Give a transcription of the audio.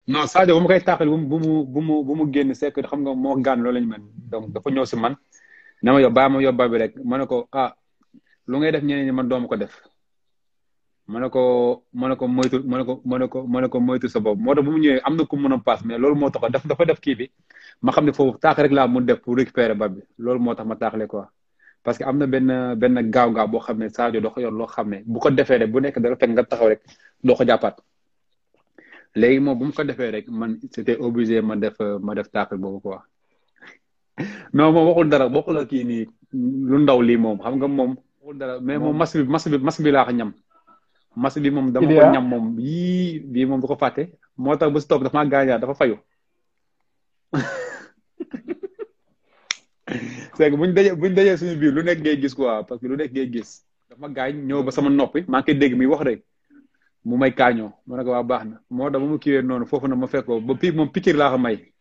non Sadio bu ma koy tàqal bu mu bu mu bu mu bu mu génn c'est que xam nga moo gaan loolu lañu mel donc dafa ñëw si man na ma yob baa ma yóbbaa bi rek ma ne ko ah lu ngay def ñeneen ñi man doomu ko def ma ne ko ma ne ko moytu ma ne ko ma ne ko ma ne ko moytu sa bopp moo tax bu mu ñëwee am na ku mën a paas mais loolu moo tax daf dafa def kii bi ma xam ne foofu taax rek laa mun def pour récupérer ba bi loolu moo tax ma taaxle quoi parce que am na benn benn gaaw-gaaw boo xam ne Sadio doo ko yor loo xam ne bu ko defee rek bu nekk dara fekk nga taxaw rek doo ko jàppaat léegi moom bu mu ko defee rek man c'était obligé ma def ma def taaxal boobu quoi non moom waxul dara waxul la kii nii lu ndaw lii moom xam nga moom waxul dara mais moom mas bi mas bi mas bi laa ko ñam mas bi moom dama ko ñam moom yii bii moom du ko fàtte moo tax ba si topp dafa maa gaañaat dafa fayu c'est que buñ dajee buñ dajee suñu biir lu nekk ngay gis quoi parce que lu nekk ngay gis dafa ma gaañ ñëw ba sama noppi maa ngi koy dégg muy wax rek mu may kaañoo ma ne ko waa baax na moo tax ba mu kiiwee noonu foofu na ma fekk ko ba pii moom pikir laa ko may